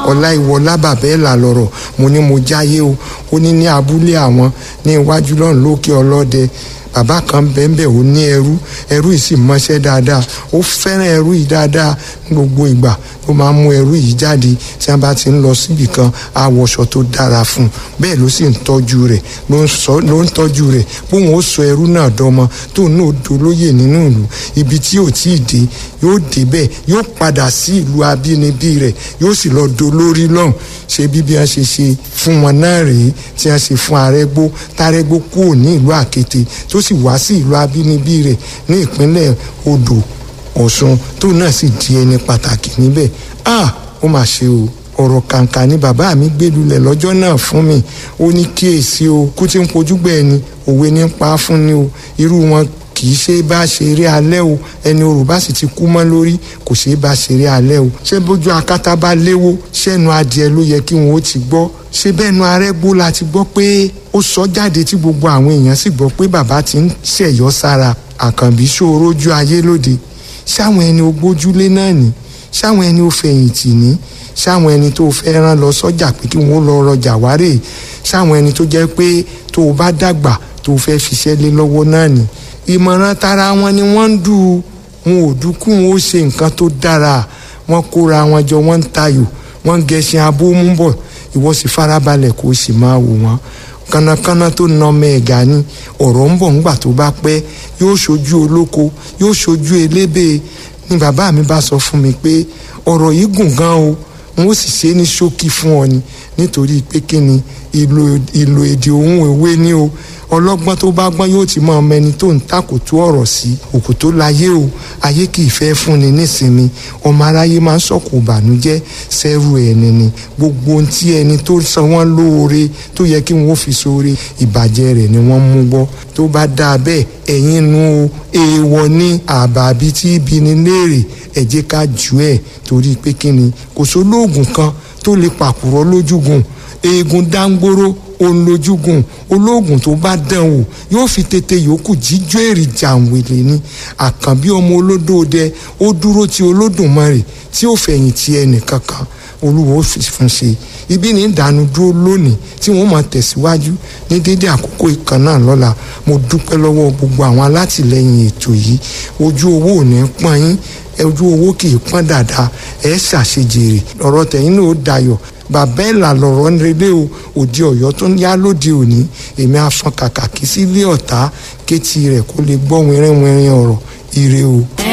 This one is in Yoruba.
ọláìwọlá bàbẹ́ẹ̀là lọ̀rọ̀ mo ní mo jáyé o ó ní ní abúlé àwọn ní iwájú lọ́run lókè ọlọ́dẹ bàbá kan bẹ́ẹ̀nbẹ́ ò ní ẹrú ẹrú yìí sì mọṣẹ́ dáadáa ó fẹ́ràn ẹrú yìí dáadáa ní gbogbo ìgbà ó máa ń mú ẹrú yìí jáde tí wọ́n bá ti ń lọ síbì kan àwọ̀ṣọ tó dára fún un bẹ́ẹ̀ ló sì ń tọ́jú rẹ̀ ló ń tọ́jú rẹ̀ bóun ó sọ ẹrú náà dọ́mọ tóun náà dolóyè nínú ìlú ibi tí ò tí ì dé yóò débẹ̀ yóò padà sí ìlú abínibí rẹ̀ yóò sì lọ dolórí lọ́hùn ṣe bí bí wọ́n ṣe ṣe fún wọn náà rèé tí wọ́n ṣe fún arẹ́gbó tárẹ́gbó kúrò ní ìlú àkété tó sì wá sí ìlú abínibí rẹ̀ ní ìpínlẹ̀ odò ọ̀ṣun tó náà sì di ẹni pàtàkì níbẹ̀ ah ó mà ṣe o ọ̀rọ̀ kàǹkà ni bàbá mi gbé lulẹ̀ lọ́jọ́ náà fún mi ó ní kíyèsí o kú tí ń pojúgbẹ́ ẹni òwe ní pa á fún ni o irú wọn kì í ṣe bá ṣe eré alẹ́ o ẹni orò bá sì ti kú mọ́ lórí kò ṣe bá ṣe eré alẹ́ o ṣé bójú akátá bá léwó ṣẹ́nu adìẹ ló yẹ kí wọn ó ti gbọ́ ṣé bẹ́ẹ̀nu arẹ́gbó la ti gbọ́ pé ó sọ jáde tí gbogbo àwọn èèyàn sì gbọ́ pé bàbá ti ń ṣẹ̀yọ́ sára àkànbí ṣòro ojú ayé lóde ṣáwọn ẹni o gbójúlé náà ní ṣáwọn ẹni o fẹ̀yìntì ní ṣáwọn ẹni tó fẹ́ rán lọ sọ́jà pé kí wọ́n lọ rọjà wárè ṣáwọn ẹni tó jẹ́ pé tó o bá dàgbà tó o fẹ́ fiṣẹ́ lé lọ́wọ́ náà ní ìmọ̀ràn tara wọn ni wọ́n ń dù wọn ò dúkú wọn ó ṣe nǹkan tó dára wọn kóra wọn jọ wọn ń tayò wọn ń gẹṣin abómú bọ̀ ìwọ sì farabalẹ̀ kó o sì máa wò wọ́n kánnakánná tó na ọmọ ẹ̀gá ni ọ̀rọ̀ ń bọ̀ ńgbà tó bá pẹ́ yóò ṣojú olóko yóò ṣojú elébè ni bàbá mi bá sọ fún mi pé ọ̀rọ̀ yìí gùn gan o n ó sì ṣe ní ṣókí fún ọ ni nítorí pé kí ni ìlò èdè òun òwe ni o ọlọ́gbọ́n tó bá gbọ́n yóò ti mọ ọmọ ẹni tó ń takòtú ọ̀rọ̀ sí òkú tó láyé o ayé kì í fẹ́ fúnni nísinmi ọmọ aráyé máa ń sọ̀kò ìbànújẹ́ sẹ́rù ẹni ni gbogbo ohun tí ẹni tó san wọ́n lóore tó yẹ kí wọ́n fi sóore ìbàjẹ́ rẹ̀ ni wọ́n mú gbọ́ tó bá dáa bẹ́ẹ̀ ẹ̀yin nu o èèwọ̀ ní àbàbí tí ibi ni léèrè ẹ jẹ́ ká jù ẹ̀ torí pé kí ni kò sólóògùn kan tó lè pàkúrọ̀ lójúgùn eegun dáńgbóró òun lójúgùn olóògùn tó bá dán wò yóò fi tètè yòókù jíjó èrì jàǹwèlè ni àkànbí ọmọ olódòdẹ ó dúró ti olódùmarè tí ó fẹ̀yìn ti ẹnìkankan olúwo fi fún ṣe ibi ní ìdánu dúró lónìí tí wọ́n máa tẹ̀síwájú ní dédé àkókò ìkan náà lọ́la mo dúpẹ́ lọ́wọ́ gbogbo àwọn alátìlẹyìn ètò yìí ojú owó ò ní pọ́n yín ojú owó kì í pọ́n dáadáa ẹ̀ ṣàṣejèrè ọ̀rọ̀ tẹ̀yìn náà ó dayọ̀ bàbá ẹ̀ là lọ̀rọ̀ ń relé o òde ọ̀yọ́ tó ń yá lóde òní èmi afọn kàkà kí sílé ọ̀tá kétí rẹ̀ kó lè gbọ́ wẹ́rẹ́wẹ́rẹ́ ọ̀rọ̀ ire o.